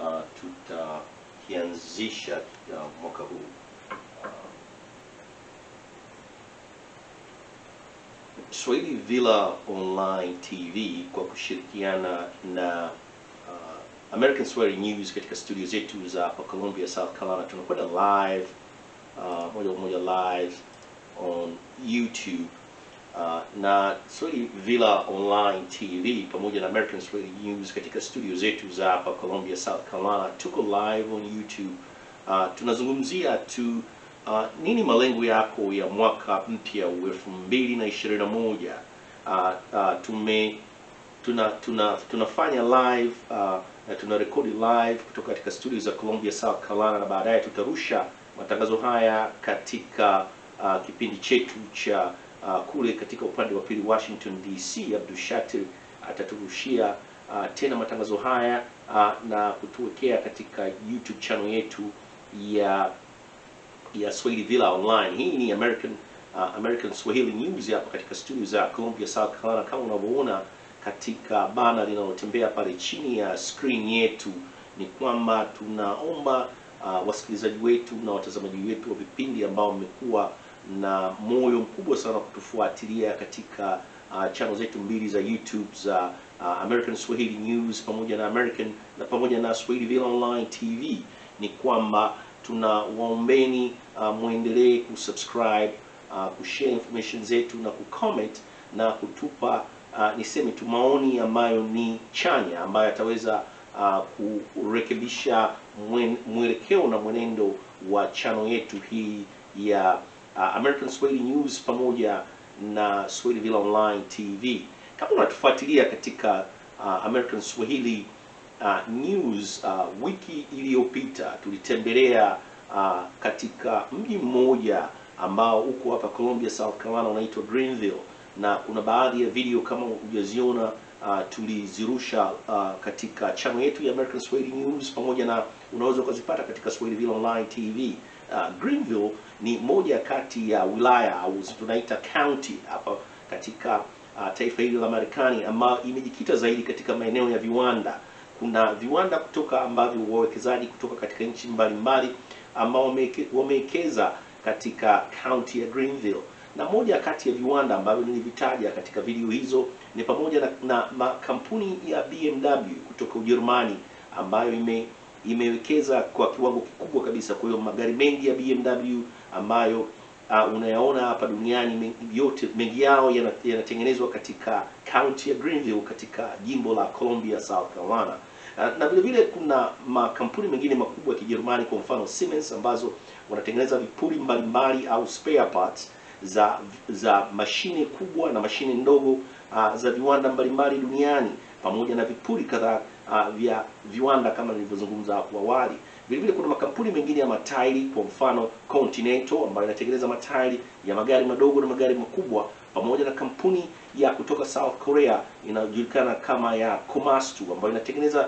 uh, tutakianzisha uh, mwaka huu uh, Swahili Villa Online TV kwa kushirikiana na uh, American Swahili News katika studio zetu za hapa Columbia, South Carolina. Tunakwenda live uh, moja kwa moja live on YouTube uh, na Swahili Villa Online TV pamoja na American Swahili News katika studio zetu za hapa Columbia, South Carolina. Tuko live on YouTube. Uh, tunazungumzia tu uh, nini malengo yako ya mwaka mpya wa elfu mbili na ishirini na moja. Uh, uh, tume tuna, tuna tunafanya live uh, na tuna rekodi live kutoka katika studio za Columbia, South Carolina, na baadaye tutarusha matangazo haya katika uh, kipindi chetu cha uh, kule katika upande wa pili Washington DC. Abdul Shatir ataturushia uh, tena matangazo haya uh, na kutuwekea katika YouTube channel yetu ya ya Swahili Villa Online. Hii ni American uh, American Swahili News hapa katika studio za Columbia, South Carolina, kama unavyoona katika bana linalotembea pale chini ya screen yetu, ni kwamba tunaomba uh, wasikilizaji wetu na watazamaji wetu wa vipindi ambao mmekuwa na moyo mkubwa sana kutufuatilia katika uh, channel zetu mbili za YouTube za uh, American Swahili News pamoja na American na pamoja na Swahili Villa Online TV, ni kwamba tunawaombeni uh, mwendelee kusubscribe uh, kushare information zetu na kucomment na kutupa uh, niseme tu maoni ambayo ni chanya ambayo yataweza uh, kurekebisha mwen- mwelekeo na mwenendo wa channel yetu hii ya uh, American Swahili News pamoja na Swahili Villa Online TV. Kama unatufuatilia katika uh, American Swahili uh, News uh, wiki iliyopita tulitembelea uh, katika mji mmoja ambao uko hapa Columbia, South Carolina unaitwa Greenville, na kuna baadhi ya video kama hujaziona uh, tulizirusha uh, katika channel yetu ya American Swahili News pamoja na unaweza ukazipata katika Swahili Villa Online TV. Uh, Greenville ni moja kati ya wilaya au tunaita county hapa katika uh, taifa hili la Marekani ambayo imejikita zaidi katika maeneo ya viwanda. Kuna viwanda kutoka ambavyo wawekezaji kutoka katika nchi mbalimbali ambao wameke- wamewekeza katika county ya Greenville, na moja kati ya viwanda ambavyo nilivitaja katika video hizo ni pamoja na, na makampuni ya BMW kutoka Ujerumani ambayo ime imewekeza kwa kiwango kikubwa kabisa. Kwa hiyo magari mengi ya BMW ambayo uh, unayaona hapa duniani mengi- yote mengi yao yana- yanatengenezwa katika county ya Greenville katika jimbo la Columbia, South Carolina. Uh, na vile vile kuna makampuni mengine makubwa ya Kijerumani, kwa mfano Siemens ambazo wanatengeneza vipuri mbalimbali au spare parts za za mashine kubwa na mashine ndogo uh, za viwanda mbalimbali duniani pamoja na vipuri kadhaa uh, vya viwanda kama nilivyozungumza hapo awali. Vile vile kuna makampuni mengine ya matairi, kwa mfano Continental ambayo inatengeneza matairi ya magari madogo na magari makubwa, pamoja na kampuni ya kutoka South Korea inayojulikana kama ya Komatsu ambayo inatengeneza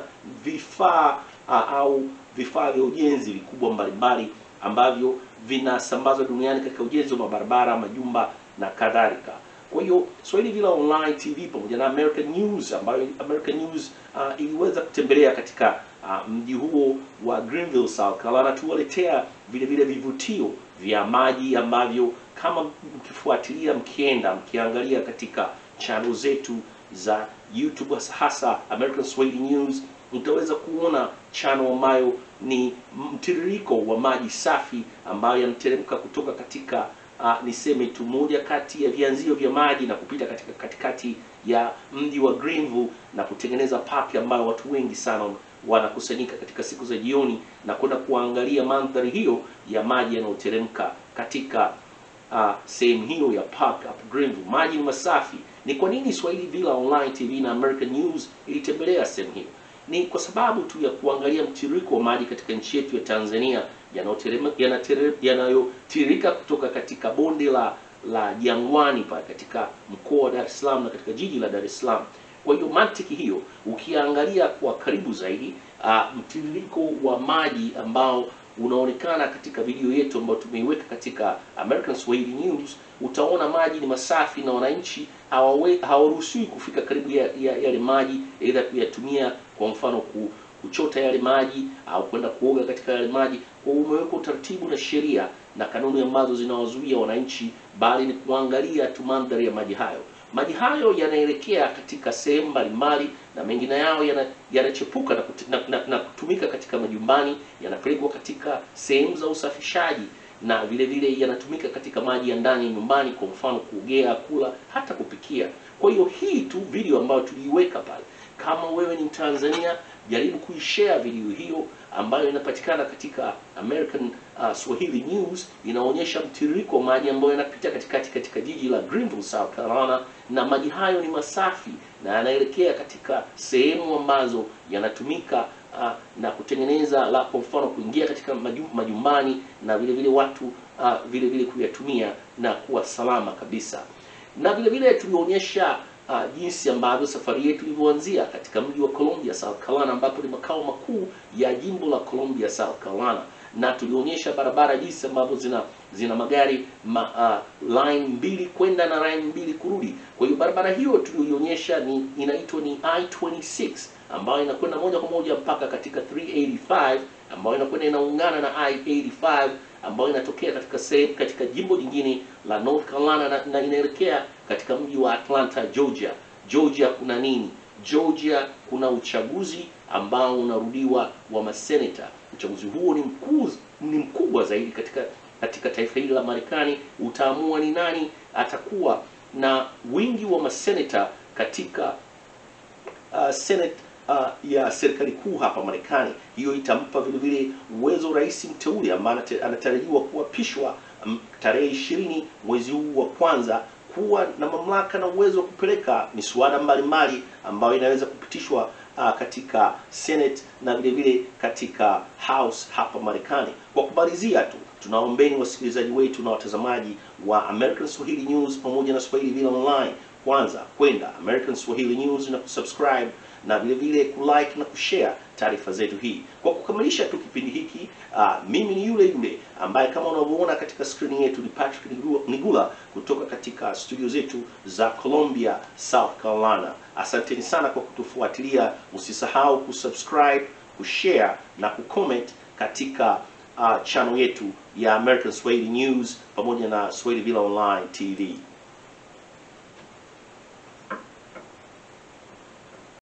vifaa uh, au vifaa vya ujenzi vikubwa mbalimbali ambavyo vinasambazwa duniani katika ujenzi wa mabarabara, majumba na kadhalika. Kwa hiyo Swahili Villa Online TV pamoja na American News ambayo American News uh, iliweza kutembelea katika uh, mji huo wa Greenville, South Carolina, tuwaletea vile vile vivutio vya maji ambavyo kama mkifuatilia, mkienda mkiangalia katika channel zetu za YouTube hasa American Swahili News utaweza kuona channel ambayo ni mtiririko wa maji safi ambayo yanateremka kutoka katika uh, niseme tu moja kati ya vianzio vya maji na kupita katika katikati ya mji wa Greenville na kutengeneza park ambayo watu wengi sana wanakusanyika katika siku za jioni na kwenda kuangalia mandhari hiyo ya maji yanayoteremka katika uh, sehemu hiyo ya park up Greenville. Maji ni masafi. Ni kwa nini Swahili Villa Online TV na American News ilitembelea sehemu hiyo? Ni kwa sababu tu ya kuangalia mtiririko wa maji katika nchi yetu ya Tanzania yanayoterema- yanatere- yanayotiririka kutoka katika bonde la la Jangwani pale katika mkoa wa Dar es Salaam na katika jiji la Dar es Salaam. Kwa hiyo mantiki hiyo ukiangalia kwa karibu zaidi uh, mtiririko wa maji ambao unaonekana katika video yetu ambayo tumeiweka katika American Swahili News, utaona maji ni masafi na wananchi hawawe- hawaruhusiwi kufika karibu ya, ya, yale maji, aidha kuyatumia kwa mfano ku, kuchota yale maji au kwenda kuoga katika yale maji. Kwa hiyo umewekwa utaratibu na sheria na kanuni ambazo zinawazuia wananchi, bali ni kuangalia tu mandhari ya maji hayo. Maji hayo yanaelekea katika sehemu mbalimbali na mengine yao yana- yanachepuka na, kuti- na, na, na kutumika katika majumbani, yanapelekwa katika sehemu za usafishaji na vile vile yanatumika katika maji ya ndani ya nyumbani, kwa mfano kuogea, kula, hata kupikia. Kwa hiyo hii tu video ambayo tuliiweka pale, kama wewe ni Mtanzania, jaribu kuishare video hiyo ambayo inapatikana katika American uh, Swahili News. Inaonyesha mtiririko wa maji ambayo yanapita katikati katika jiji la Greenville, South Carolina, na maji hayo ni masafi na yanaelekea katika sehemu ambazo yanatumika uh, na kutengeneza la kwa mfano kuingia katika maju- majumbani na vile vile watu uh, vile vile kuyatumia na kuwa salama kabisa na vile vile tulionyesha uh, jinsi ambavyo safari yetu ilivyoanzia katika mji wa Columbia, South Carolina, ambapo ni makao makuu ya jimbo la Columbia, South Carolina, na tulionyesha barabara jinsi ambavyo zina zina magari ma, uh, line mbili kwenda na line mbili kurudi. Kwa hiyo barabara hiyo tuliyoionyesha ni inaitwa ni I26 ambayo inakwenda moja kwa moja mpaka katika 385 ambayo inakwenda inaungana na I85 ambayo inatokea katika sehemu katika jimbo jingine la North Carolina na, na inaelekea katika mji wa Atlanta, Georgia. Georgia kuna nini? Georgia kuna uchaguzi ambao unarudiwa wa maseneta. Uchaguzi huo ni mkuu ni mkubwa zaidi katika katika taifa hili la Marekani, utaamua ni nani atakuwa na wingi wa maseneta katika uh, Senate uh, ya serikali kuu hapa Marekani. Hiyo itampa vile vile uwezo rais mteule ambaye anate- anatarajiwa kuapishwa mm, tarehe ishirini mwezi huu wa kwanza kuwa na mamlaka na uwezo wa kupeleka miswada mbalimbali ambayo inaweza kupitishwa uh, katika Senate na vile vile katika House hapa Marekani. Kwa kumalizia tu, tunaombeni wasikilizaji wetu na watazamaji wa American Swahili News pamoja na Swahili Villa Online kwanza kwenda American Swahili News na kusubscribe na vile vile kulike na kushare taarifa zetu hii. Kwa kukamilisha tu kipindi hiki, uh, mimi ni yule yule ambaye kama unavyoona katika skrini yetu ni Patrick Nigula- Nigula kutoka katika studio zetu za Columbia, South Carolina. Asanteni sana kwa kutufuatilia. Usisahau kusubscribe, kushare na kucomment katika uh, channel yetu ya American Swahili News pamoja na Swahili Villa Online TV.